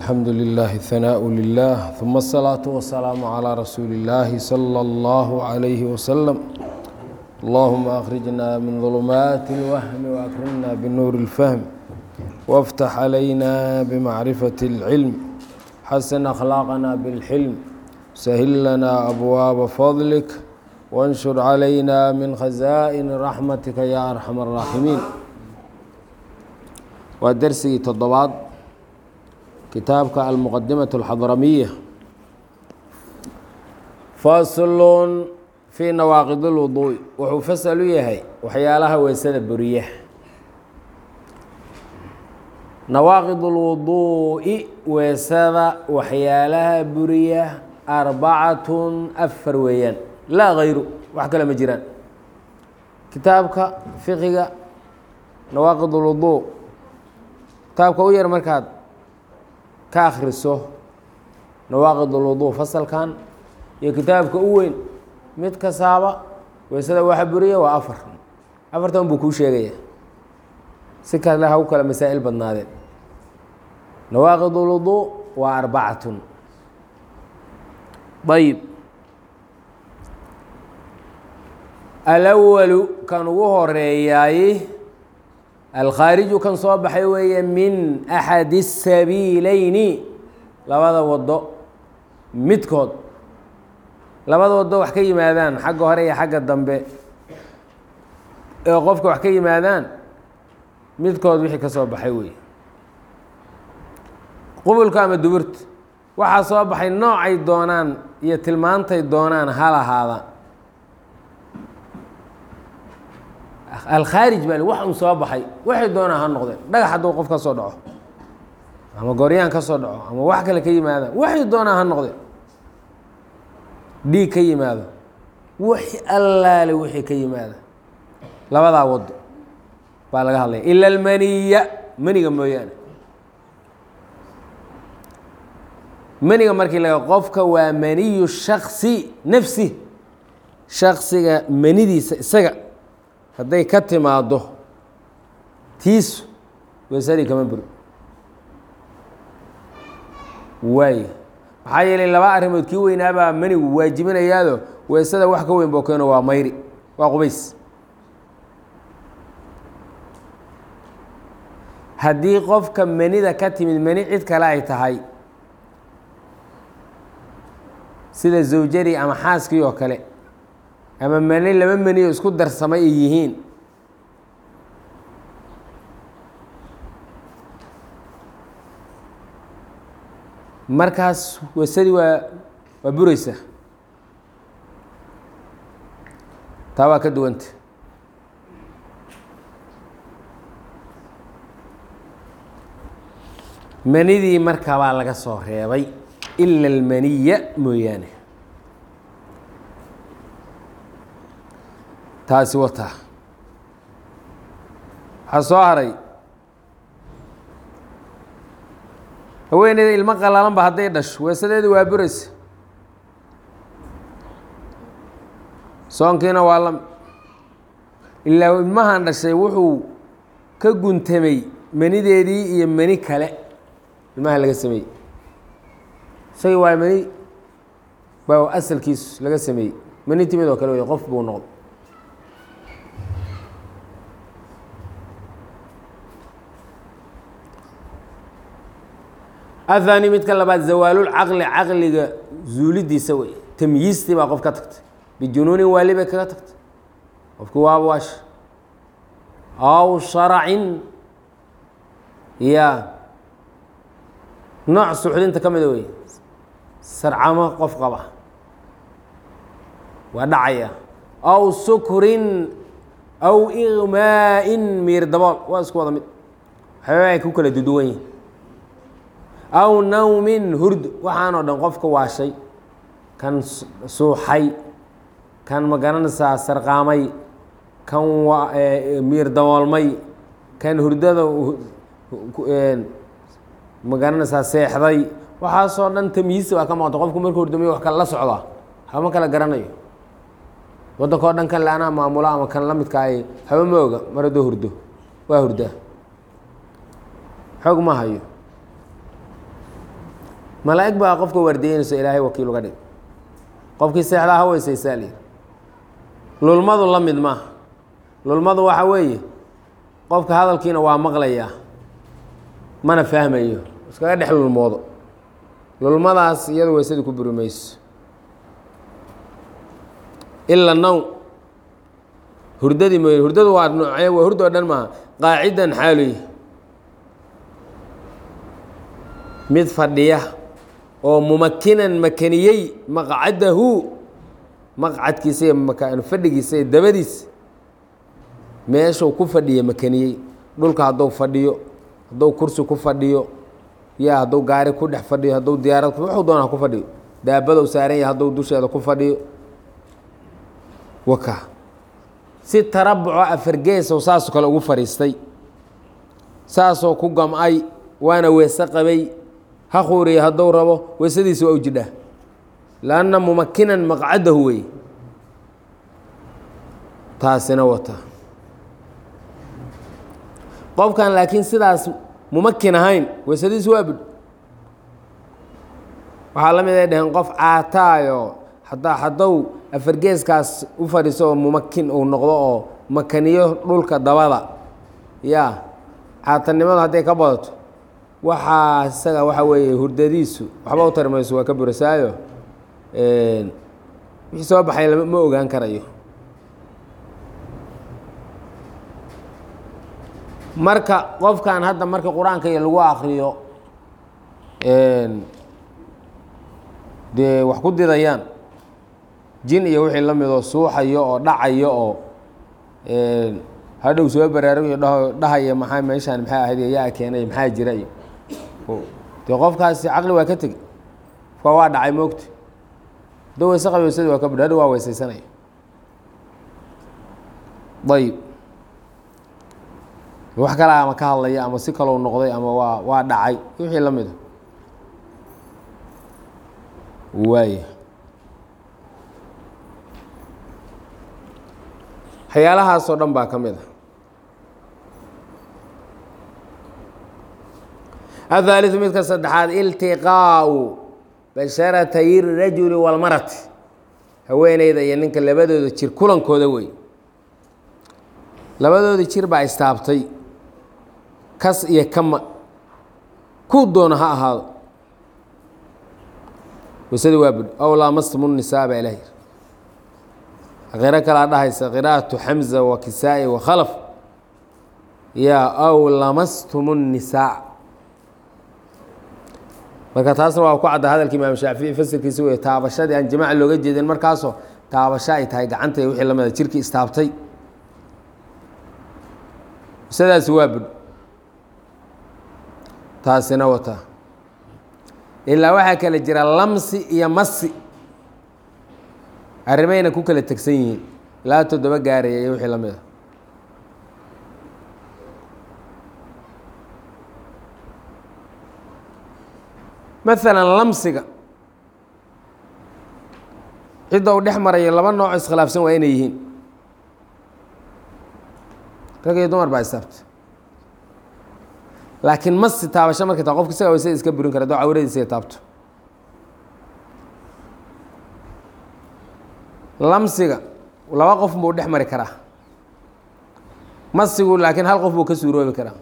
الحمد لله الثناء لله ثم الصلاة والسلام على رسول الله صلى الله عليه وسلم اللهم أخرجنا من ظلمات الوهم وأكرمنا بنور الفهم وافتح علينا بمعرفة العلم حسن أخلاقنا بالحلم سهل لنا أبواب فضلك وانشر علينا من خزائن رحمتك يا أرحم الراحمين ودرسي تضباط kitaabka almuqadimaة اlxadramiya faslun fii nawaaqid اlwuduuءi wuxuu fasal u yahay waxyaalaha weysada buriya nawaaqid اlwuduuءi weysada waxyaalaha buriya arbacatun afar weeyaan laa gayru wax kale ma jiraan kitaabka fiqiga nawaaqid اlwuduء kitaabka u yar markaad ka akhriso nawaaqid ulwuduu fasalkan iyo kitaabka u weyn mid kastaaba weysada waxa buriya waa afar afartan buu kuu sheegaya si kale ha u kale masaa'il badnaadeen nawaaqid ulwuduu waa arbacatun ayib alawalu kan ugu horeeyaay alkhaariju kan soo baxay weeye min axadi الsabiileyni labada wado midkood labada wado wax ka yimaadaan xagga hore iyo xagga dambe ee qofka wax ka yimaadaan midkood wixii ka soo baxay weeye qubulka ama duburta waxaa soo baxay noocay doonaan iyo tilmaantay doonaan ha lahaadaan alkhaarij baa wax un soo baxay waxay doonaa ha noqdeen dhagax hadduu qof ka soo dhaco ama gooryaan ka soo dhaco ama wax kale ka yimaadaan waxay doonaa ha noqdeen dhiig ka yimaado wix allaale wixii ka yimaada labadaa wado baa laga hadlaya ila almaniya maniga mooyaane maniga markii laga qofka waa maniyu shaksi nafsi shaksiga manidiisa isaga hadday ka timaaddo tiisu weysadii kama buri waay maxaa yeelay laba arrimood kii weynaabaa manigu waajibinayaado weysada wax ka weyn boo keeno waa mayri waa qubays haddii qofka manida ka timid mani cid kale ay tahay sida zawjadii ama xaaskii oo kale ama mani laba maniyo isku darsamay ay yihiin markaas weysadii waa waa bureysa taa waa ka duwanta manidii markaa baa laga soo reebay ila almaniya mooyaane taasi wataa waxaa soo haray haweeneyda ilmo qalaalanba hadday dhasho weesadeedi waa buraysa soonkiina waa la ilaa ilmahan dhashay wuxuu ka guntamay manideedii iyo mani kale ilmaha laga sameeyey isagii waa mani baa asalkiisu laga sameeyey mani timid oo kale wey qof buu noqdo athani midka labaad zawaalulcaqli caqliga zuulidiisa wey tamyiistii baa qof ka tagtay bijunuunin waali bay kaga tagtay qofkii waaba waash aw sharacin ya nooc suxdinta ka mida wey sarcamo qof qaba waa dhacaya aw sukrin aw igmaa'in miir dabool waa isku wada mid waxyaaba ay ku kala duduwan yihin aw nawmin hurd waxaanoo dhan qofka waashay kan suuxay kan magaranaysaa sarqaamay kan miir daboolmay kan hurdada magaranaysaa seexday waxaasoo dhan tamyiisi waa ka maqanta qofku markuu hurdamayo wax kale la socdaa hama kala garanayo waddanka o dhan kan le anaa maamulo ama kan la midka ay haba ma oga mar haddoo hurdo waa hurdaa xoog ma hayo malaa'ig baa qofka waardiyeynayso ilaahay wakiil uga dhig qofkii seexdaa ha weysaysaa layidhi lulmadu la mid maaha lulmadu waxa weeye qofka hadalkiina waa maqlayaa mana fahmayo iskaga dhex lulmoodo lulmadaas iyadu weysadii ku buri mayso ila nawm hurdadii mooye hurdadu waa noocee waa hurdo o dhan maaha qaacidan xaaluy mid fadhiya oo mumakinan makaniyey maqcadahu maqcadkiisa iyo makaan fadhigiisa iyo dabadiisa meeshuu ku fadhiya makaniyey dhulka hadduu fadhiyo hadduu kursi ku fadhiyo ya hadduu gaari ku dhex fadhiyo hadduu diyaarad wuxuu doona ha ku fadhiyo daabadou saaran yahay hadduu dusheeda ku fadhiyo waka si tarabuco afargeesow saasoo kale ugu fadhiistay saasoo ku gam-ay waana weese qabay ha khuuriya hadduu rabo weesadiisa waa u jidhaa lanna mumakinan maqcadahu wey taasina wata qofkan laakiin sidaas mumakin ahayn weesadiisu waa budh waxaa la mid ay dhaheen qof caataayo hadaa haddou afargeeskaas u fadhiiso oo mumakin uu noqdo oo makaniyo dhulka dabada ya caatanimadu hadday ka badato waxaa isaga waxa weeye hurdadiisu waxba u tari mayso waa ka burasaayo wixii soo baxay ma ogaan karayo marka qofkan hadda marka qur-aanka iyo lagu akriyo dee wax ku didayaan jin iyo wixii la midoo suuxayo oo dhacayo oo hadhow soo baraarugayo dhaho dhahaya maxaa meeshaan maxay ahayd yaa keenay maxaa jira iyo dee qofkaasi caqli waa ka tegey qofka waa dhacay moogta hadduu weyse qabi weysadii waa ka budh hadhow waa weysaysanaya ayib wax kale ama ka hadlaya ama si kalou noqday ama waa waa dhacay wixii la mida waaya waxyaalahaasoo dhan baa ka mid a athaaliثu midka saddexaad iltiqaau basharatay rajuli walmarati haweeneyda iyo ninka labadooda jir kulankooda wey labadooda jir baa istaabtay kas iyo kama kuu doona ha ahaado waysada waa budh aw laamastum nisaa baa ilaah yiri qiro kalaa dhahaysa qira'atu xamza wa kisaa'i wa khalaf yaa aw lamastum الnisaa marka taasna waa ku cadda hadalka imaam shaafici fasirkiisa wey taabashadii aan jamaaca looga jeedin markaasoo taabasho ay tahay gacanta wixii la mida jirkii istaabtay isadaasi waa budh taasina wata ilaa waxaa kala jira lamsi iyo masi arrimayna ku kala tegsan yihiin ilaa toddoba gaaraya iyo wixii la mid a maalan lamsiga cidda uu dhex marayo laba nooc iskhilaafsan waa inay yihiin rag iyo dumar baa istaabta laakiin masi taabasho markay taa qofka isagaa waysada iska burin kara doo cawradiisa taabto lamsiga laba qof buu dhex mari karaa masigu laakiin hal qof buu ka suuroobi karaa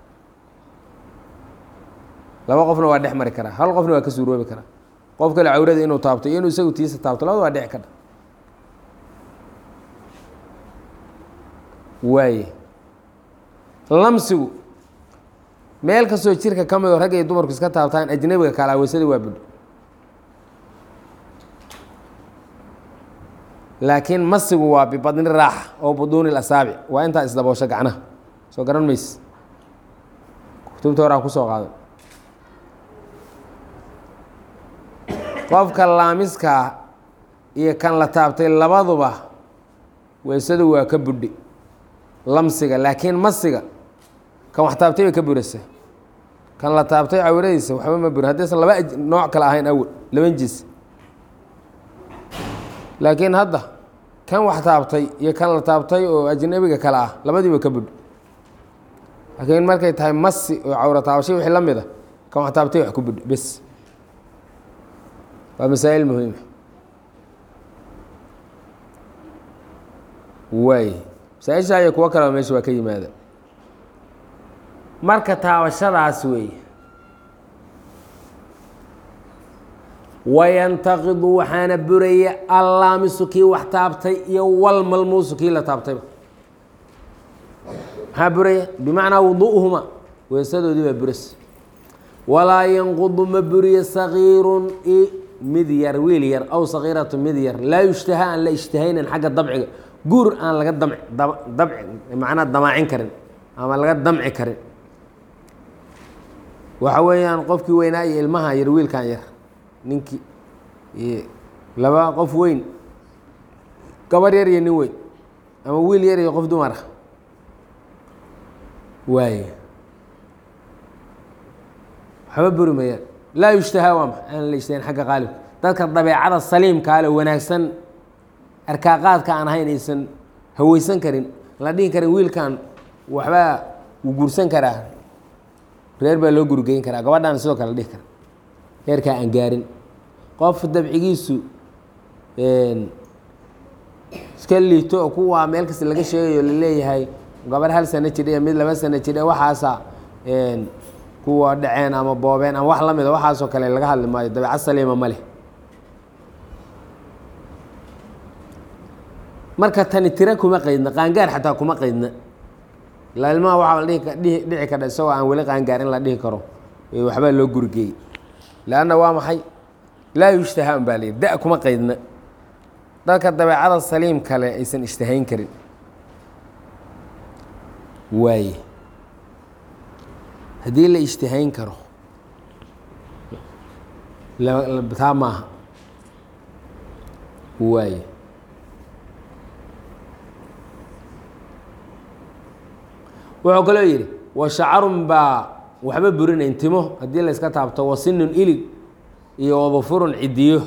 laba qofna waa dhex mari karaa hal qofna waa ka suuroobi karaa qof kale cawrada inuu taabto iyo inuu isagu tiisa taabto labada waa dhici kadha waaye lamsigu meel kastoo jirka ka midoo rag iyo dumarku iska taabtaan ajnabiga kalaa weysadii waa budho laakiin masigu waa bibadni raaxa oo buduuni asaabic waa intaa isdaboosho gacnaha soo garan mayse kutubta horaa kusoo qaadan qofka laamiskaa iyo kan la taabtay labaduba weysadu waa ka budhi lamsiga laakiin masiga kan wax taabtay bay ka buraysa kan la taabtay cawradiisa waxba ma burin haddaysan laba nooc kale ahayn awel laban jiis laakiin hadda kan wax taabtay iyo kan la taabtay oo ajnabiga kale ah labadiiba ka budh laakiin markay tahay masi oo cawro taabashay wixii la mid a kan wax taabtay wax ku budh bes waa masaa'il muhiima waay masaa-isha iyo kuwo kaleba meesha waa ka yimaada marka taabashadaas weeye wayantaqidu waxaana buraya allaamisu kii wax taabtay iyo walmalmuusu kii la taabtayba maxaa buraya bimacnaa wuduuhuma weesadoodii baa buras walaa yanqudu ma buriyo sagiirun i mid yar wiil yar aw sagiiratu mid yar laa yushtaha aan la ishtihaynan xagga dabciga guur aan laga damci dabci macnaa damaacin karin ama laga damci karin waxa weeyaan qofkii weynaa iyo ilmaha yar wiilkan yar ninkii laba qof weyn gabar yar iyo nin weyn ama wiil yar iyo qof dumara waay waxba buri mayaan laa yushtahaa waa ma aan la ishtahayn xagga qaalibka dadka dabeecada saliimkaale wanaagsan arkaaqaadka aan ahayn aysan haweysan karin la dhihi karin wiilkan waxbaa wuu guursan karaa reer baa loo gurigeyn karaa gabadhaan sidoo kale la dhihi kara reerkaa aan gaarin qof dabcigiisu iska liito oo kuwaa meel kasta laga sheegayo laleeyahay gabar hal sano jidha mid laba sano jidha waxaasa kuwa dhaceen ama boobeen ama wax la mida waxaasoo kale laga hadli maayo dabeecad saliima ma leh marka tani tira kuma qaydna qaangaar xataa kuma qaydna ilaa ilmaha waxaa la dhihi dhici kardha isagoo aan weli qaangaar in la dhihi karo waxbaa loo gurigeeyey leanna waa maxay laa yushtaha un baa layidhi da kuma qaydna dadka dabeecada saliim kale aysan ishtahayn karin waaye haddii la ishtihayn karo taa maaha waaye wuxuu kaloo yidhi wa shacarun baa waxba burinayn timo haddii la yska taabto wasinun ilig iyo wadufurun cidiyo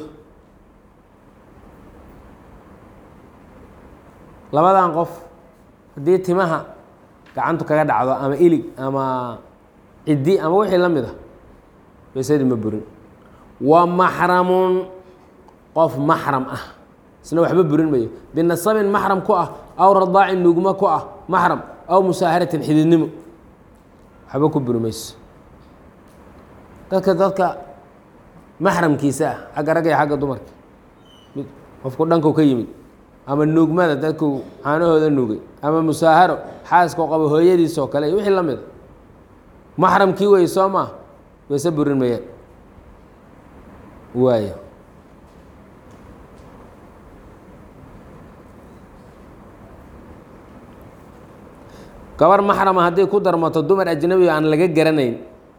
labadan qof haddii timaha gacantu kaga dhacdo ama ilig ama ciddi ama wixii la mid a weysadii ma burin wa maxramun qof maxram ah isna waxba burin mayo binasabin maxram ku ah aw radaacin nugmo ku ah maxram aw musaaharatin xididnimo waxba ku buri mayso dadka dadka maxramkiisa ah xagga ragga iyo xagga dumarka mid qofku dhanku ka yimid ama nuugmada dadku caanahooda nuugay ama musaaharo xaaskao qabo hooyadiisoo kale iyo wixii la mida maxramkii wey soo maa wayse burin mayaan waayo gabar maxrama hadday ku darmato dumar ajnabiga aan laga garanayn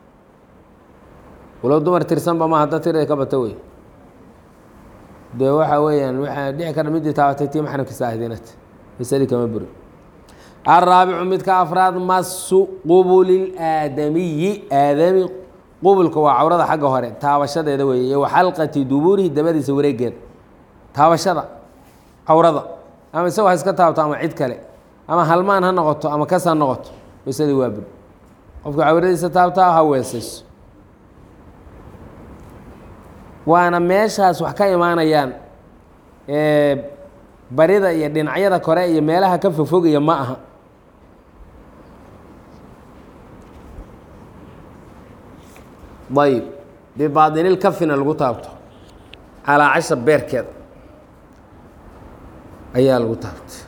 walow dumar tirsanba ma hadda tirada ka bata wey dee waxa weeyaan waxaa dhici kara midii taabatay tii maxramkiisa ahdinat masadii kama burin alraabicu midka afraad masu qubuli aadamiyi aadami qubulka waa cawrada xagga hore taabashadeeda weeye iyo waxalqati duburihi dabadiisa wareegeeda taabashada cawrada ama isagoo ha iska taabto ama cid kale ama halmaan ha noqoto ama kas ha noqoto weysadii waa bur qofka cawradiisa taabtaa ha weesayso waana meeshaas wax ka imaanayaan barida iyo dhinacyada kore iyo meelaha ka fogfogaya ma aha ayb bibaatinil kafina lagu taabto calaa casha beerkeeda ayaa lagu taabtay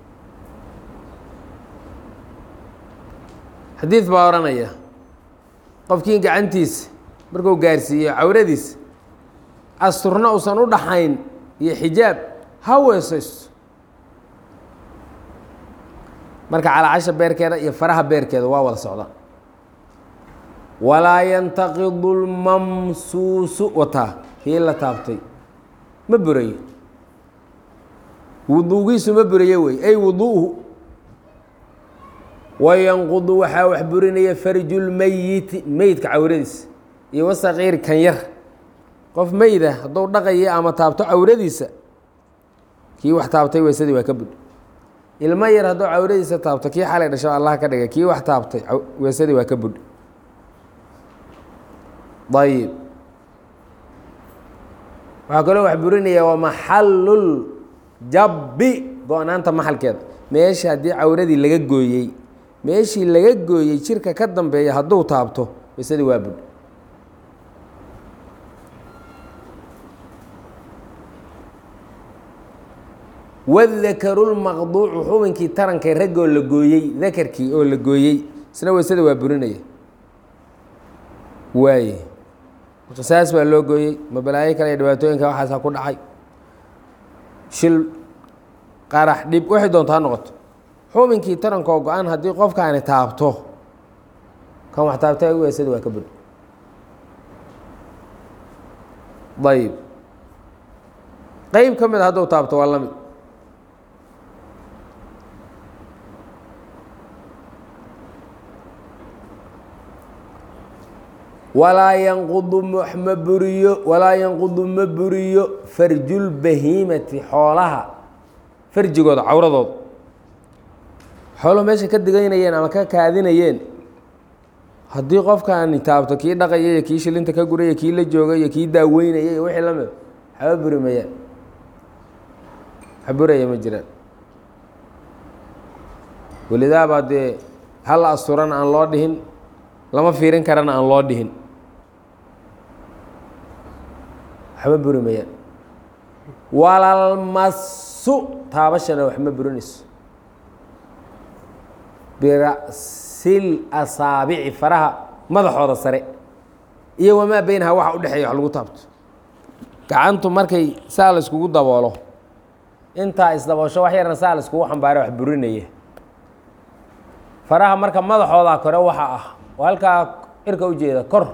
xadiid baa odhanaya qofkii gacantiisa markuu gaarsiiyo cawradiisa asturna uusan u dhaxayn iyo xijaab ha weesaysto marka calaacasha beerkeeda iyo faraha beerkeeda waa wada socdaan walaa yantaqidu lmamsuusu wataa kii la taabtay ma burayo wuduugiisu ma burayo wey ay wuduuhu wayanqudu waxaa wax burinaya farju lmeyiti meydka cawradiisa iyo wasaqiiri kan yar qof meyda hadduu dhaqaya ama taabto cawradiisa kii wax taabtay weysadii waa ka bud ilmo yar hadduu cawradiisa taabto kii xalay dhasho allah ka dhigay kii wax taabtay weysadii waa ka bud ayib waxaa kaloo wax burinaya waa maxallul jabbi go-naanta maxalkeeda meesha haddii cawradii laga gooyey meeshii laga gooyey jirka ka dambeeya hadduu taabto waysadii waa budh wadakarulmaqduucu xubinkii tarankay raggoo la gooyey dakarkii oo la gooyey isna waysada waa burinaya waaye qisaas baa loo gooyey ma balaayo kale iyo dhibaatooyinka waxaasa ku dhacay shil qarax dhib waxay doonto ha noqoto xubinkii tarankoo go-an haddii qofkaani taabto kan wax taabta waysada waa ka bud ayb qeyb ka mid a hadduu taabto waa lamid walaa yanqudu ma buriyo walaa yanqudu ma buriyo farjulbahiimati xoolaha farjigooda cawradooda xooluhu meesha ka digaynayeen ama ka kaadinayeen haddii qofkaani taabto kii dhaqaya iyo kii shilinta ka guraya kii la jooga iyo kii daaweynaya iyo wixii lamid waxba buri mayaan wax buraya ma jiraan welidaabaa dee hal asturana aan loo dhihin lama fiirin karana aan loo dhihin waxba buri mayaan walalmasu taabashana wax ma burinayso birasil asaabici faraha madaxooda sare iyo wamaa beynaha waxa udhexeeya wax lagu taabto gacantu markay saa la iskugu daboolo intaa isdaboosho wax yarna saa la iskugu xambaara wax burinaya faraha marka madaxooda kore waxa ah oo halkaa irka ujeeda kor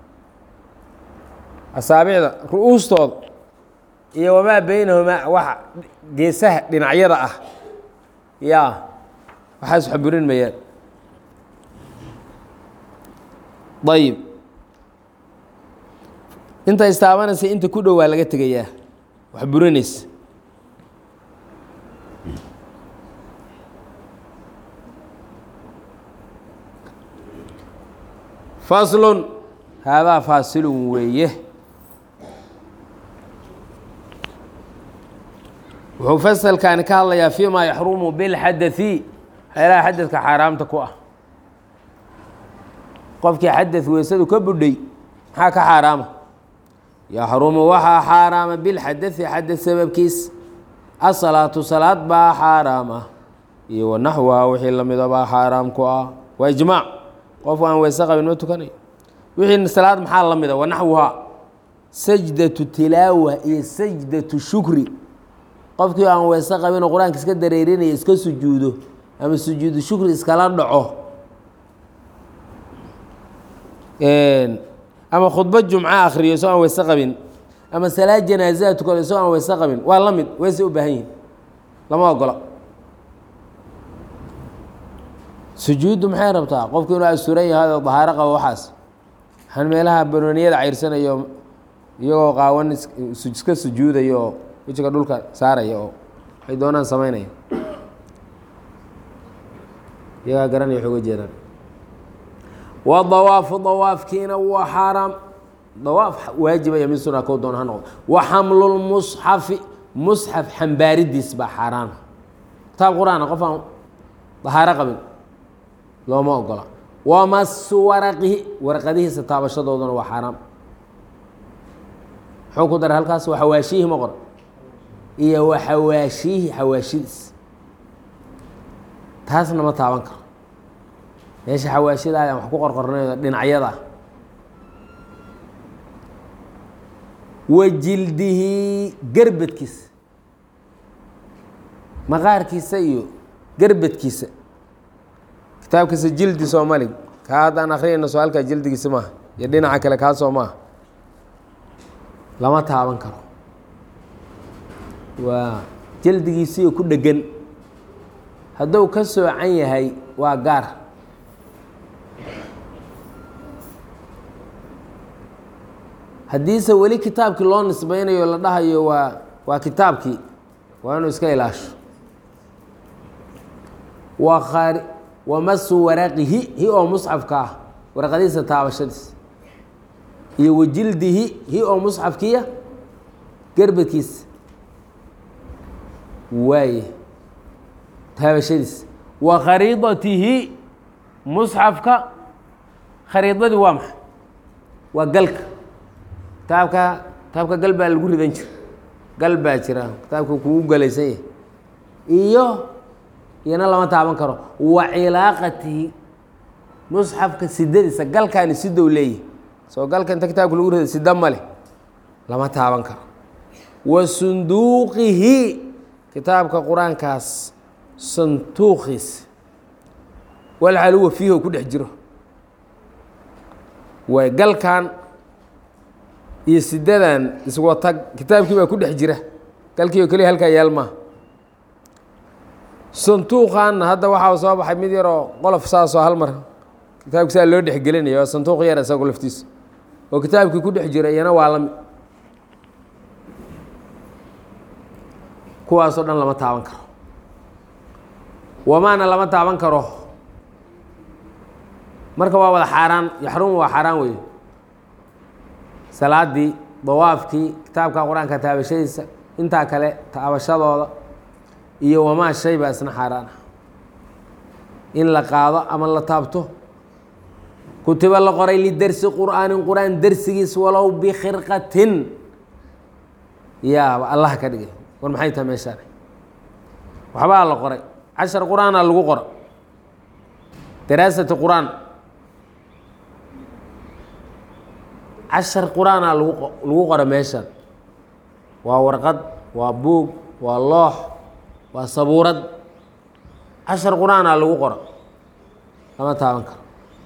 asaabicda ru-uustooda iyo wamaa beynahumaa waxa geesaha dhinacyada ah yaa waxaas wax burin mayaan ayib inta istaabanaysa inta ku dhow waa laga tegayaa wax burinaysa faslun haadaa faasilun weeye wuxuu fasalkaani ka hadlayaa fii ma yaxrumu bilxadai waxyaalaha xadadka xaaraamta ku ah qofkii xadad weysadu ka budhay maxaa ka xaaraama yaxrumu waxaa xaaraama bilxadai xadad sababkiis asalaatu salaad baa xaaraam ah iyo wanaxwaha wixii lamida baa xaaraam ku ah waa ijmaac qofku aan weyse qabin ma tukanayo wixii salaad maxaa la mida wanaxwuhaa sajdatu tilaawa iyo sajdatu shukri qofkii aan weyse qabin oo qur-aanka iska dareerinaya iska sujuudo ama sujuudu shukri iskala dhaco ama khudbad jumco akriyo isoo aan weyse qabin ama salaad janaazaha tukado isoo aan weyse qabin waa la mid weysay u baahan yihin lama ogola sujuuddu maxay rabtaa qofku inuu asuran yahay oo dahaaro qabo waxaas waxaan meelaha banooniyada cayrsanayo iyagoo qaawan iska sujuudaya oo wejiga dhulka saaraya oo waxay doonaan samaynaya iyagaa garanaya wax uga jeedaan wa dawaafu dawaafkiina waa xaaraam dawaaf waajiba iyo mid suna kow doona ha noqdo wa xamlulmusxafi musxaf xambaaridiis baa xaaraana kitaab qur-aana qof aan dahaaro qabin looma ogola wamasu waraqihi warqadihiisa taabashadooduna waa xaaraam muxuu ku daray halkaas waa xawaashiihi ma qor iyo wa xawaashiihi xawaashidiis taasna ma taaban karo meesha xawaashidaada wax ku qorqornayo dhinacyada wa jildihi gerbadkiisa maqaarkiisa iyo gerbadkiisa kitaabkiisa jildi soomalig kaa haddaan akrinayno soo halkaa jildigiisa maaha iyo dhinaca kale kaasoo maaha lama taaban karo waa jildigiisiyo ku dhegan hadduu ka soocan yahay waa gaar haddiise weli kitaabkii loo nisbeynayo la dhahayo waa waa kitaabkii waa inuu iska ilaasho waa kaari wamasu waraqihi hi oo musxafka ah waraqadiisa taabashadiis iyo wajildihi hi oo musxafkiya gerbadkiisa waaye taabashadiisa wa khariidatihi musxafka khariidadii waa maxay waa galka kitaabka kitaabka gal baa lagu ridan jira gal baa jira kitaabka kugu galaysan yahay iyo iyana lama taaban karo wa cilaaqatihi musxafka sidadiisa galkaani sidow leeyahy soo galka inta kitaabka lagu rida sida male lama taaban karo wa sunduuqihi kitaabka qur-aankaas santuuqiisa walxaluwa fiihi oo ku dhex jiro waay galkan iyo sidadan iswatag kitaabkii baa ku dhex jira galkii oo keliya halkaa yaal maa santuuqaanna hadda waxaa soo baxay mid yaroo qolof saasoo hal mar kitaabki saa loo dhexgelinaya waa santuuq yar isago laftiisa oo kitaabkii ku dhex jira iyana waa lami kuwaasoo dhan lama taaban karo wamaana lama taaban karo marka waa wada xaaraan yaxrumu waa xaaraan wey salaadii dawaafkii kitaabka qur-aanka taabashadiisa intaa kale taabashadooda iyo wamaa shay baa isna xaaraan ah in la qaado ama la taabto kutiba la qoray lidersi qur'aanin qur-aan dersigiis walow bikhirqatin yaaba allah ka dhigay war maxay tahay meeshaan waxbaa la qoray cashar qur-aanaa lagu qora daraasati qur-aan cashar qur-aanaa lagu lagu qora meeshan waa warqad waa buug waa loox waa sabuurad cashar qur-aanaa lagu qora lama taaban karo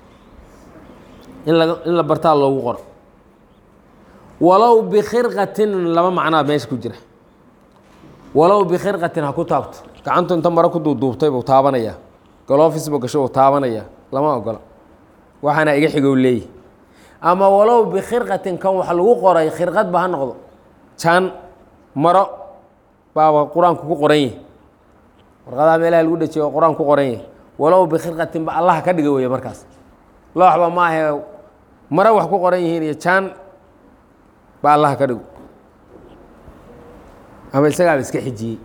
in la in la bartaa loogu qoro walow bikhirqatin laba macnaa meesha ku jira walow bikhirqatin ha ku taabto gacantu inta maro ku duuduubtay buu taabanayaa galoofis buu gasho buu taabanayaa lama ogola waxaana iga xigow leeyahy ama walow bikhirqatin kan wax lagu qoray khirqad ba ha noqdo jaan maro baaba qur-aanku ku qoran yahi warqadaha meelaha lagu dhajiyo oo qur-aan ku qoran yahi walow bikhirqatin ba allah ka dhiga weeye markaas looxba maahe maro wax ku qoran yihiin iyo jaan ba allah ka dhigo ama isagaaba iska xijiyey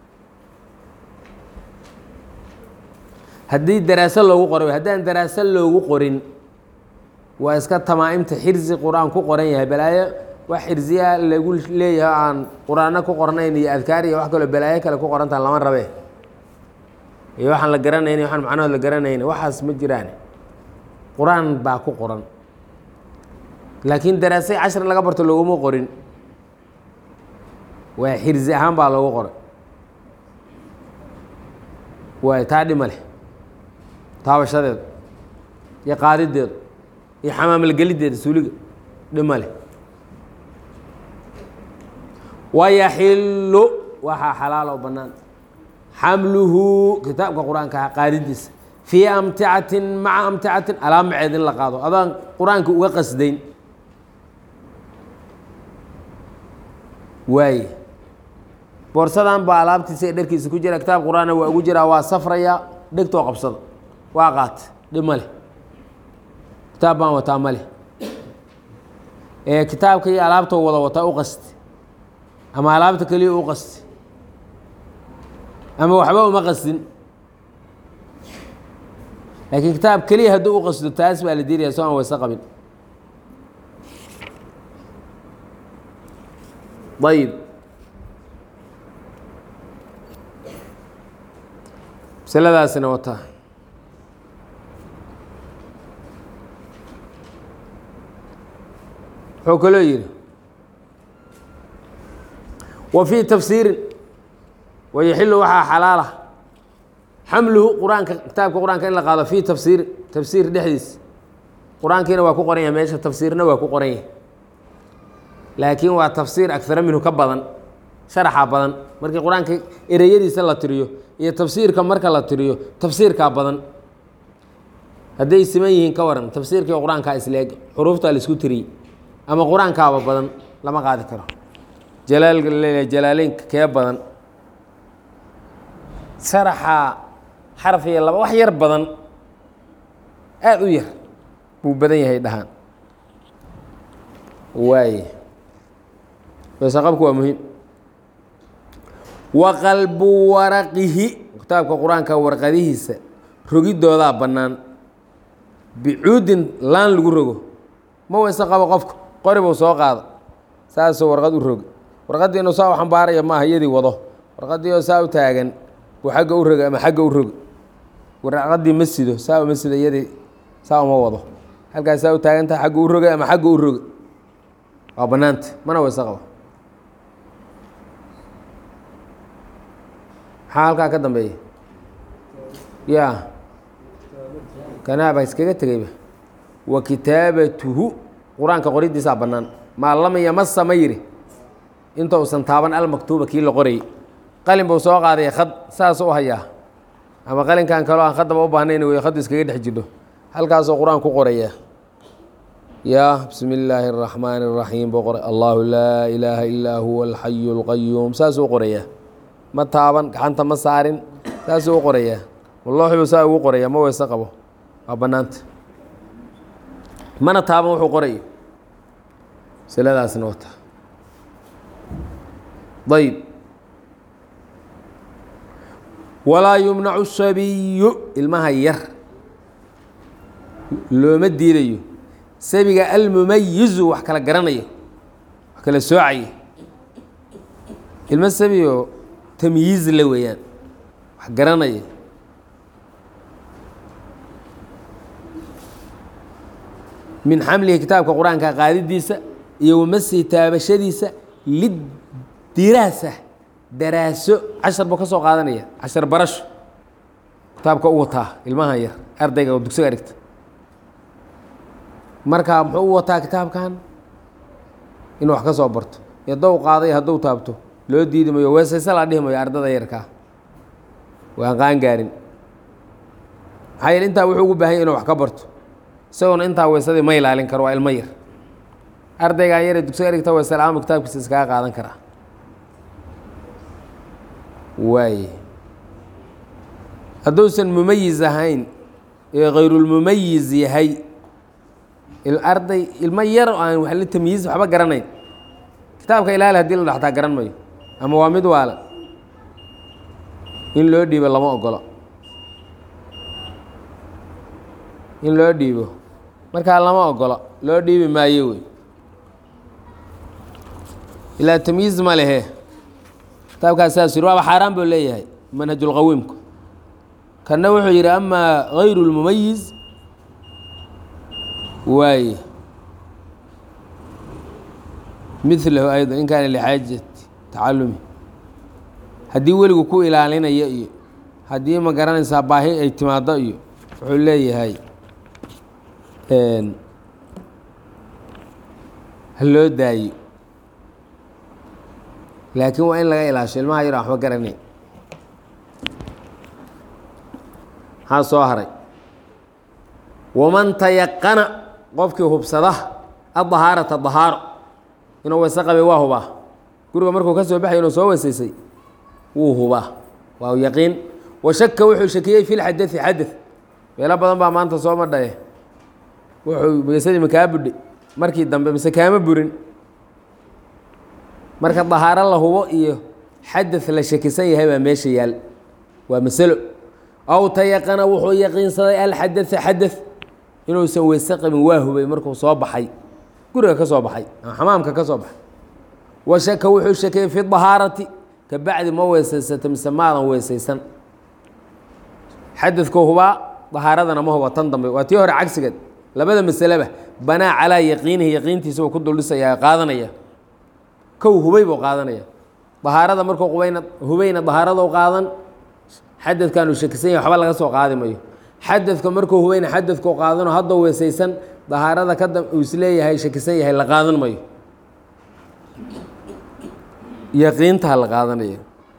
haddii daraaso loogu qoray haddaan daraaso loogu qorin waa iska tamaa'imta xirsi qur-aan ku qoran yahay balaayo wax xirsiya lagu leeyahay aan qur-aano ku qornayn iyo adkaar iyo wax kaloo balaayo kale ku qorantaha lama rabe iyo waxaan la garanayn waxaan macnahood la garanayn waxaas ma jiraan qur-aan baa ku qoran laakiin daraasay cashar laga barto looguma qorin waa xirsi ahaan baa loogu qoray waay taa dhima leh taabashadeedu iyo qaadideedu iyo xamaamalgeliddeeda suuliga dhima leh wayaxilu waxaa xalaal oo bannaan xamluhu kitaabka qur-aanka qaadidiisa fii amticatin maca amticatin alaamaceed in la qaado adaan qur-aanka uga qasdayn waaye boorsadan baa alaabtiisa ee dharkiisa ku jira kitaab qur-aanna waa ugu jiraa waa safraya dhegtoo qabsada waa qaata dhib ma leh kitaab baan wataa ma leh ee kitaabka iyo alaabtoo wada wataa u qasti ama alaabta keliya u qasti ama waxba uma qastin laakiin kitaab keliya hadduu u qasdo taas baa la diiraya soo aan wayse qabin ayib masaladaasina wataa wuxuu kaloo yihi wa fii tafsiirin wayaxilu waxaa xalaala xamluhu qur-aanka kitaabka qur-aanka in la qaado fii tafsiiri tafsiir dhexdiis qur-aankiina waa ku qoran yahay meesha tafsiirna waa ku qoran yahay laakiin waa tafsiir agara minhu ka badan sharaxa badan markii qur-aanka ereyadiisa la tiriyo iyo tafsiirka marka la tiriyo tafsiirkaa badan hadday siman yihiin ka waran tafsiirkii qur-aankaa isleeg xuruuftaa la isku tiriyey ama qur-aankaaba badan lama qaadi karo jalaalka laleeyahay jalaaleynka kee badan sharaxa xaraf iyo laba wax yar badan aada u yar buu badan yahay dhahaan waaye weesaqabku waa muhiim wa qalbu waraqihi kitaabka qur-aanka warqadihiisa rogidoodaa bannaan bicuudin laan lagu rogo ma weyse qabo qofku qori buu soo qaada saasuu warqad u rogi warqaddii inuu saa u xambaaraya maaha iyadii wado warqaddii oo saa u taagan buu xagga u rogi ama xagga u rogi warqaddii ma sido saa uma sido iyadii saa uma wado halkaas saa u taagantaha xagga u roga ama xagga u rogi waa bannaanta mana weyse qabo maxaa halkaa ka dambeeya ya kanaaba iskaga tegeyba wa kitaabatuhu qur-aanka qoridiisaa bannaan maa lam yamasa ma yidhi inta usan taaban almaktuuba kii la qorayay qalin buu soo qaadaya khad saasuu u hayaa ama qalinkan kaloo aan khadaba u baahnayn wey khaddu iskaga dhex jidho halkaasuu qur-aan ku qoraya ya bismi illaahi اraxmaani اraxiim buu qoray allahu laa ilaaha illaa huwa alxayu اlqayuum saasuu u qorayaa ma taaban gacanta ma saarin saasuu u qorayaa wallooxibuu saa ugu qoraya ma weyse qabo waa bannaanta mana taaban wuxuu qorayo masaladaasna wata ayb walaa yumnacu sabiyu ilmaha yar looma diidayo sabiga almumayizu wax kala garanayo wax kala soocaya ilmo sabiyo tamyiiz la weeyaan wax garanaya min xamlihi kitaabka qur-aanka qaadidiisa iyo wamasihi taabashadiisa lidiraasa daraaso cashar buu ka soo qaadanaya cashar barasho kitaabka u wataa ilmahan yar ardayga oo dugsiga dhigta marka muxuu u wataa kitaabkan inuu wax ka soo barto haddou qaaday hadduu taabto loo diidi mayo weesayse la dhihi mayo ardada yarkaa waan qaan gaarin maxaa yeele intaa wuxuu ugu baahanya inuu wax ka barto isagoona intaa weysadii ma ilaalin karo waa ilmo yar ardaygan yare dugsiga dhigta weyse la-aama kitaabkiisa iskaga qaadan karaa waaye hadduusan mumayiz ahayn ee kayrulmumayiz yahay arday ilmo yar oo aan wa tamyiiz waxba garanayn kitaabka ilaali hadii la dhaxtaa garan mayo ama waa mid waala in loo dhiibo lama ogolo in loo dhiibo markaa lama ogolo loo dhiibi maayo wey ilaa tamyiiz ma lehe kitaabkaas saas yiri waaba xaaraan buu leeyahay manhajulqawiimku kanna wuxuu yidhi amaa gayru lmumayiz waaye milahu ayضا in kaana lxaajati tacalumi haddii weligu ku ilaalinayo iyo haddii ma garanaysaa baahi ay timaado iyo wuxuu leeyahay ha loo daayo laakiin waa in laga ilaasho ilmaha yar waxba garanayn maxaa soo haray waman tayaqana qofkii hubsada adahaarata dahaaro inuu weyse qabay waa hubaa guriga markuu ka soo baxay inuu soo weysaysay wuu hubaa waa yaqiin washaka wuxuu shakiyey fi lxadai xadad meelo badan baa maanta soo madhaye wuxuu weysadii makaa budhay markii dambe mise kaama burin marka dahaaro la hubo iyo xadad la shakisan yahay baa meesha yaal waa masalo aw tayaqana wuxuu yaqiinsaday alxadaa xadad inuusan weyse qabin waa hubay markuu soo baxay guriga ka soo baxay ama xamaamka ka soo baxay washaka wuxuu shakiyey fi dahaarati kabacdi ma weysaysato mise maadan weysaysan xadadku hubaa dahaaradana ma huba tan dambe waa tii hore cagsigeed labada masaleba banaa calaa yaqiinihi yaqiintiisa uu ku duldhisayaa qaadanaya kow hubay buu qaadanaya dahaarada markuu qubayna hubayna dahaaradou qaadan xadadkan uu shakisan yahay waxba laga soo qaadi mayo xadadka markuu hubayna xadadkuu qaadano haddou weysaysan dahaarada ka dam uu isleeyahay shakisan yahay la qaadan mayo yaqiintaa la qaadanaya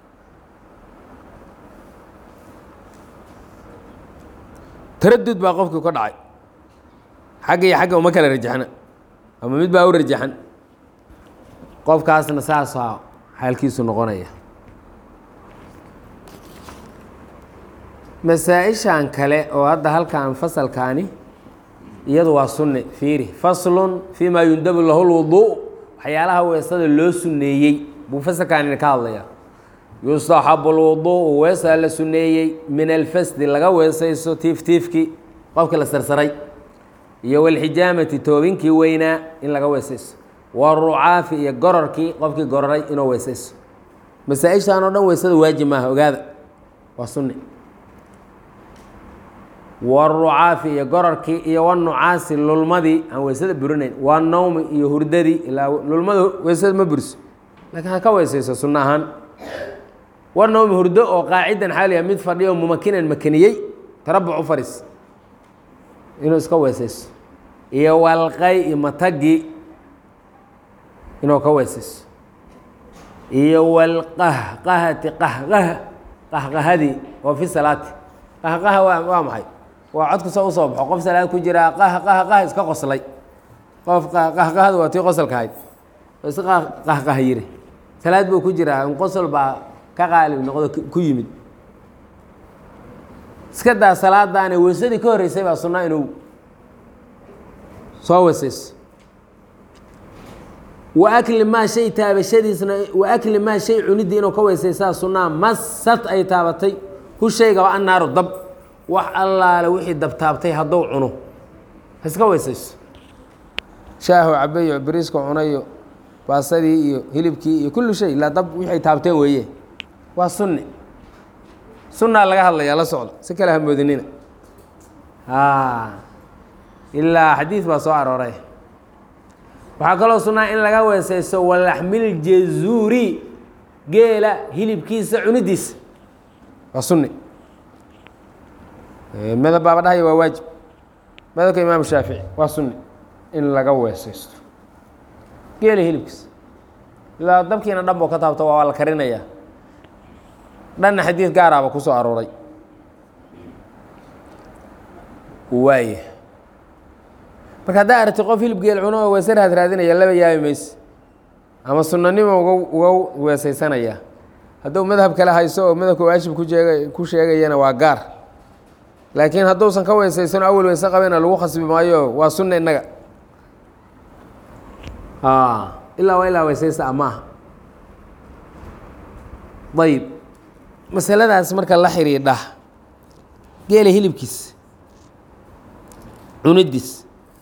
taradud baa qofkii ka dhacay xagga iyo xagga uma kala rajaxna ama mid baa u rajaxan qofkaasna saasaa xaalkiisu noqonaya masaa-ishan kale oo hadda halkan fasalkaani iyadu waa sunni fiiri faslun fii maa yundabu lahu lwuduu waxyaalaha weesada loo suneeyey buu fasalkaanina ka hadlaya yustaxabu lwuduu'u weesaa la suneeyey min alfasdi laga weesayso tiiftiifkii qofkii la sarsaray iyo walxijaamati toobinkii weynaa in laga weesayso warucaafi iyo gororkii qofkii gororay inuu weesayso masaa-ishaan oo dhan weysada waajib maaha ogaada waa sunni warucaafi iyo gororkii iyo wanucaasi lulmadii aan weysada burinayn waa nawmi iyo hurdadii ilaa lulmada weysada ma buriso laakiin ha ka weysayso sunno ahaan war nawmi hurdo oo qaacidan xaaliya mid fadhiyo mumakinan makaniyey tarabuc u fadhiis inuu iska weysayso iyo walqay iyo matagii inuu ka weysayso iyo walqahqahati qahqaha qahqahadii oo fi salaati qahqaha waa waa maxay waa codka soo usoo baxo qof salaad ku jiraa qah qah qah iska qoslay qof qahqahada waa tii qosolka ahayd oo iska qahqah yiri salaad buu ku jiraa in qosol baa ka qaalib noqdo ku yimid iska daa salaadaani weysadii ka horreysay baa sunna inuu soo weysayso wa akli maa shay taabashadiisna wa akli maa shay cuniddii inuu ka weysaysaa sunnaa masad ay taabatay hu shaygaba annaaru dab wax allaale wixii dabtaabtay hadduu cuno ha iska weysayso shaahu cabeyo bariiska cunayo baasadii iyo hilibkii iyo kullu shay ilaa dab wixay taabteen weeye waa sunni sunnaa laga hadlayaa la socda si kale hamoodinina ilaa xadiid baa soo arooray waxaa kaloo sunnaa in laga weesaysto walaxmil jazuuri geela hilibkiisa cunidiisa waa sunni madab baaba dhahaya waa waajib madabka imaam shaafici waa sunni in laga weesaysto geela hilibkiisa ilaa dabkiina dhan boo ka taabto waa la karinayaa dhanna xadiid gaaraaba ku soo arooray waaya marka haddaa aragti qof hilib geel cuno oo weese raad raadinaya laba yaabi mayse ama sunanimo uga uga weesaysanaya hadduu madhab kale hayso oo madhabka waajib ku jeega ku sheegayana waa gaar laakiin hadduusan ka weesaysano awel weyse qabena lagu khasbi maayo waa sunna innaga ilaa waa ilaa weesaysta amaaha ayib masaladaas marka la xidhiidha geela hilibkiis cunidiis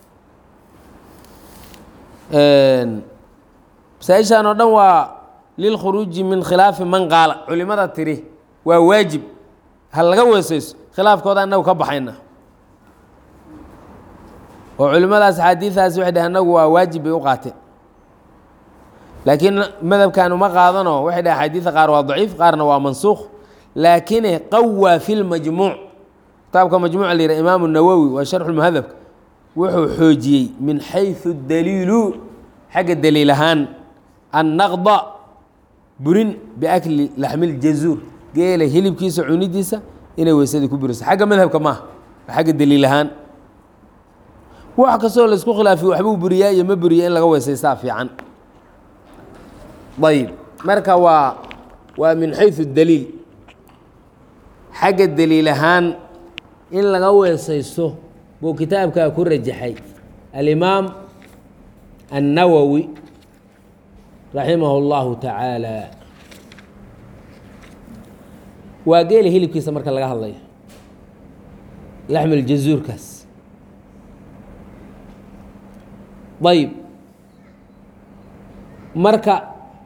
masaaishan oo dhan waa lilkhuruuji min khilaafi man qaala culimada tiri waa waajib ha laga weesayso khilaafkooda annagu ka baxayna oo culimadaas axaadiidaasi waxay dhaheen annagu waa waajib bay u qaateen laakiin madhabkan uma qaadano waxay dhaheen axaadiida qaar waa daciif qaarna waa mansuukh laakine qawaa fi lmajmuuc kitaabka majmuuc la yihah imaamu nawowi waa sharxu muhadabka wuxuu xoojiyey min xayثu daliilu xagga daliil ahaan annaqda burin biakli laxmil jazuur geela hilibkiisa cunidiisa inay weysadii ku buriso xagga madhabka maaha waa xagga daliil ahaan wax kastoo laisku khilaafiyo waxbuu buriyaa iyo ma buriya in laga weysaystaa fiican ayb marka waa waa min xayثu daliil xagga daliil ahaan in laga weesaysto buu kitaabkaa ku rajaxay alimaam النawwi raximah اllahu taعaalى waa geela hilibkiisa marka laga hadlayo laxmil jazuurkaas ayb marka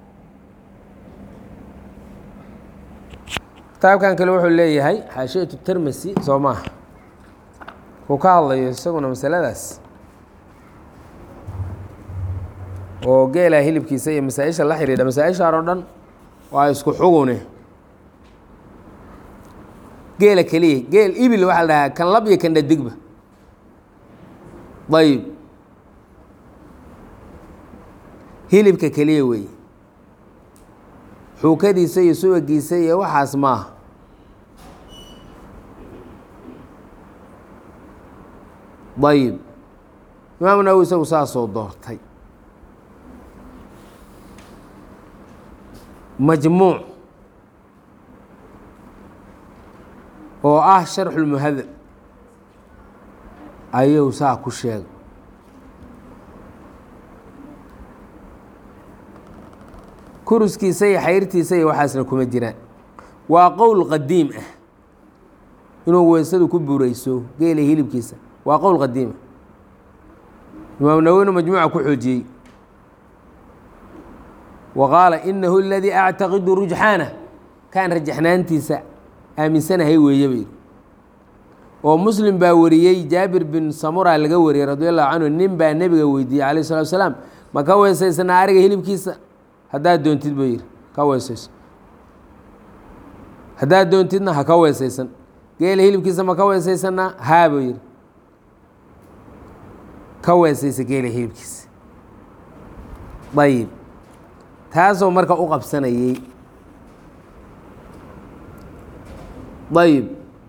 kitaabkan kale wuxuu leeyahay xaashiyatu termasi soo maaha uu ka hadlayo isaguna masaladaas oo geela hilibkiisa iyo masaa-isha la xidhiidha masaa-ishaan oo dhan waa isku xugune geela keliya geel ibil waxaa la dhahaa kan lab iyo kan dhadigba ayb hilibka keliya weeye xuukadiisa iyo subagiisa iyo waxaas maaha ayib imaam nawowi isagu saasoo doortay majmuuc oo ah sharxulmuhadab ayuu saa ku sheegay kuruskiisa iyo xayrtiisa iyo waxaasna kuma jiraan waa qowl qadiim ah inuu weysadu ku burayso geela hilibkiisa waa qowl qadiim ah imaam nawowina majmuuca ku xoojiyey wa qaala inahu aladii actaqidu rujxaana kaan rajaxnaantiisa aaminsanahay weeye bayidhi oo muslim baa wariyey jaabir bin samura laga wariyey radi allahu canhu nin baa nebiga weydiiyey calayh salatu salaam ma ka weysaysanaa ariga hilibkiisa haddaad doontid buu yidhi ka weysayso haddaad doontidna ha ka weysaysan geela hilibkiisa ma ka weysaysanaa haa buu yidhi ka weysaysa geela hilibkiisa ayib taasoo marka u qabsanayey ayib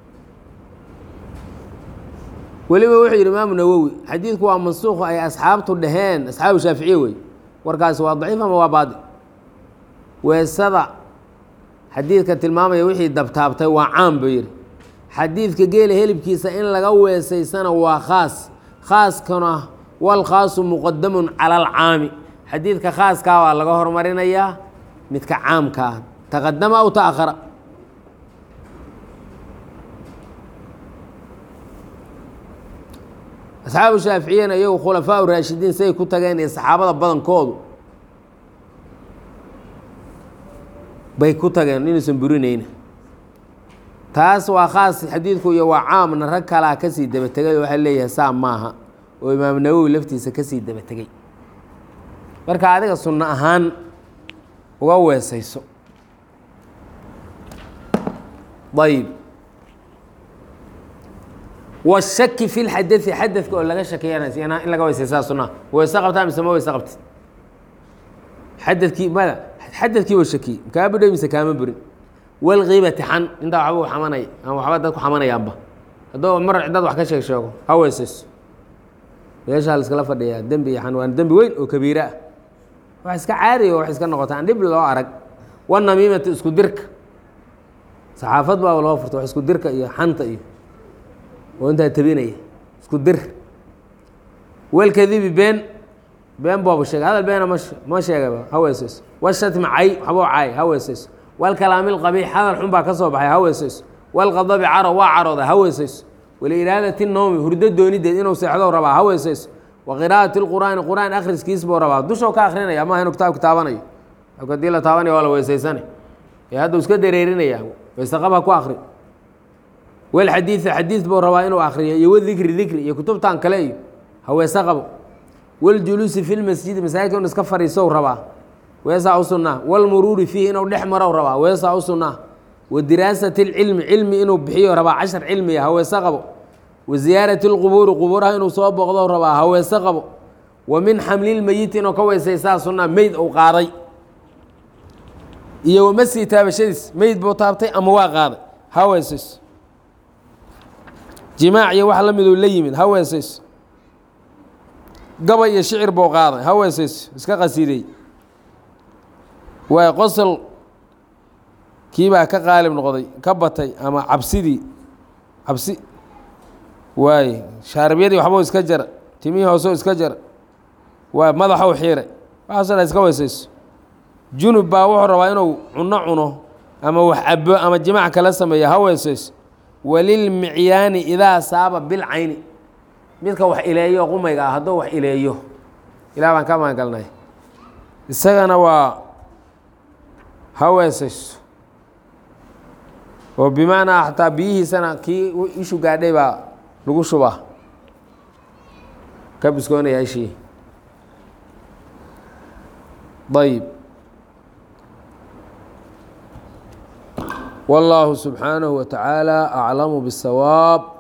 weliba wuxuu yidhi imaamu nawowi xadiidku waa mansuuq ay asxaabtu dhaheen asxaabu shaaficiye wey warkaasi waa daciif ama waa baadi weesada xadiidka tilmaamaya wixii dabtaabtay waa caam buu yidhi xadiidka geela helibkiisa in laga weesaysana waa khaas khaaskana wal khaasu muqadamun cala alcaami xadiidka khaaskaa waa laga hormarinayaa midka caamka ah taqadama aw ta'akhara asxaabu shaaficiyana iyagu khulafaa raashidiin say ku tageen iyo saxaabada badankoodu bay ku tageen inuusan burinayna taas waa khaas xadiidku iyo waa caamna rag kalaa kasii daba tegay oo waxaa leeyahay saa maaha oo imaam nawowi laftiisa kasii daba tegey marka adiga sunno ahaan uga weesayso ayb washaki fi lxadai xadadka oo laga shakiyana in laga weysaysaa sunnaha weyse qabtaa mise ma weyse qabtid xadadkii mada xadadkii wa shakiyey kaa budhay mise kaama burin walkiibati xan intaa waxba u xamanay ama waxba dadku xamanayaanba hadduu mar dad wax ka sheeg sheego ha weysayso meeshaa la iskala fadhiyaa dembi iyo xan waan dembi weyn oo kabiira ah wax iska caadiya wax iska noqota aan dhib loo arag wanamiimati isku dirka saxaafad baa loo furta wax isku dirka iyo xanta iyo oo intaa tabinaya isku dir walkadibi been been booba sheega hadal beena ma ma sheegaba ha weesayso washatmi cay waxboo caay ha weesayso walkalaami lqabiix hadal xun baa ka soo baxay ha weesayso walqadabi caro waa carooda ha weesayso waliiraadati noomi hurdo doonideed inuu seexdo rabaa ha weesayso wa qiraa'ati lqur'aani qur'aan akhriskiis buu rabaa dushoo ka akrinaya maaha inuu kitaabka taabanayo hadii la taabanaya waa la weysaysane ee hadda iska dareerinaya weysaqab ha ku akri walxadiida xadiid buu rabaa inuu akriyo iyo wadikri dikri iyo kutubtan kale iyo haweese qabo waljuluusi fi lmasjidi masaajidka inu iska fadhiisow rabaa weesaa u sunnaa walmuruuri fiihi inuu dhex marow rabaa weesaa u sunnaa wa diraasati lcilmi cilmi inuu bixiyo rabaa cashar cilmiya haweese qabo wa ziyaarati lqubuuri qubuuraha inuu soo booqdow rabaa haweese qabo wa min xamlilmeyiti inuu ka weysaysaa sunnaa meyd uu qaaday iyo wamasii taabashadiis meyd buu taabtay ama waa qaaday ha weesayso jimaac iyo wax la miduu la yimid ha weesayso gabay iyo shicir buu qaaday ha weesayso iska qasiiday waay qosol kiibaa ka qaalib noqday ka batay ama cabsidii cabsi waaye shaaribiyadii waxbuu iska jara timihii hooseu iska jara waay madaxou xiiray waxaaso dhan iska weesayso junub baa wuxuu rabaa inuu cuno cuno ama wax cabo ama jimaac kala sameeya ha weesayso walilmicyaani idaa saaba bilcayni midka wax ileeyo qumayga ah hadduu wax ileeyo ilah baan ka maangalnay isagana waa ha weesayso oo bimacnaa xataa biyihiisana kii ishu gaadhay baa lagu shubaa ka biskoonaya ishii ayb والله سبحانه وتعالى أعلم بالصواب